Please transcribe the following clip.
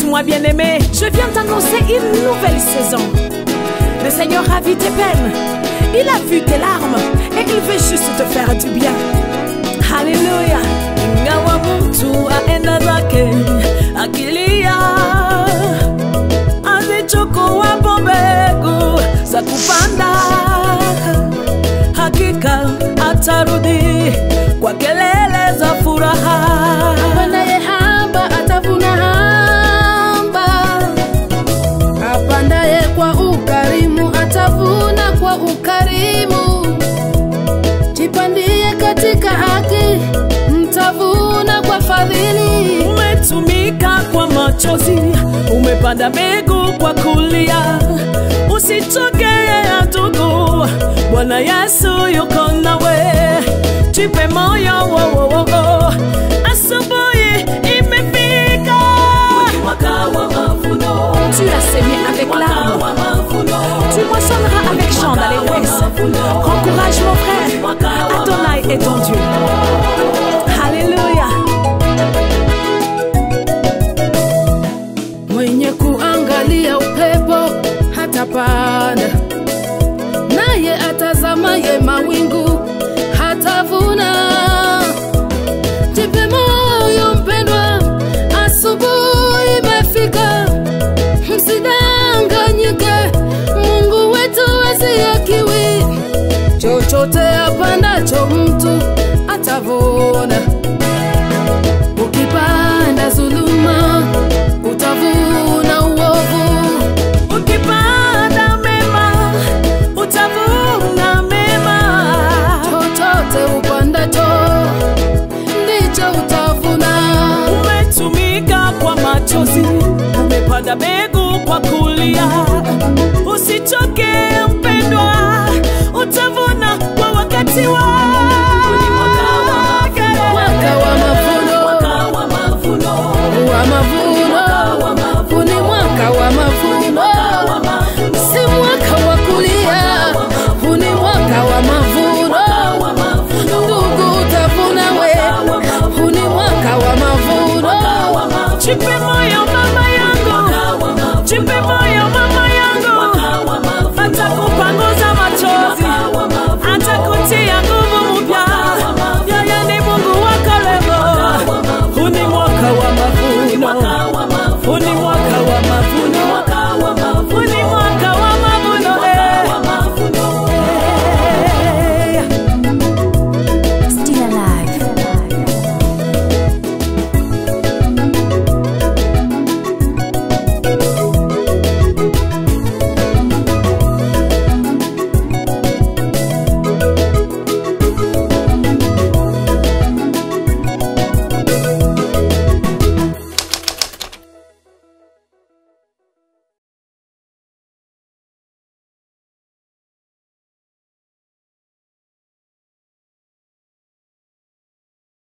Suis-moi bien-aimé, je viens t'annoncer une nouvelle saison. Le Seigneur a vu tes peines, il a vu tes larmes et il veut juste te faire du bien. Haleluya. ingawa mtu aenda zake akilia, azichukuwapo mbegu za kupanda, hakika atarudi kwa kelele za furaha. Apandaye haba atavuna haba, apandaye kwa ukarimu atavuna kwa ukarimu. Jipandie katika haki, mtavuna kwa fadhili. Umetumika kwa machozi, umepanda mbegu kwa kulia. Usichoke ndugu, Bwana Yesu yuko nawe. Jipe moyo, wo, wo, wo, wo. asubuhi imefika. Mwaka wa mavuno, Tu as semé avec larmes, tu moissonneras avec chant d'allégresse. Encourage mon frère, Adonai est ton Dieu. Alléluia. Mwenye kuangalia upepo hatapanda, naye atazamaye mawingu hatavuna. Jipe moyo mpendwa, asubuhi imefika, msidanganyike. Mungu wetu asiakiwi, chochote apandacho mtu atavuna. Ukipanda zuluma utavuna uovu. ukipanda mema utavuna mema. Chochote upandacho ndicho utavuna. umetumika kwa machozi, umepanda mbegu kwa kulia. Usichoke mpendwa, utavuna kwa wakati wake. Mwaka wa mavuno, wa mavuno, wa mavuno, huu ni mwaka wa mavuno, si mwaka wa kulia, huu ni mwaka wa mavuno. Ndugu utavuna we, huu ni mwaka wa mavuno. Jipe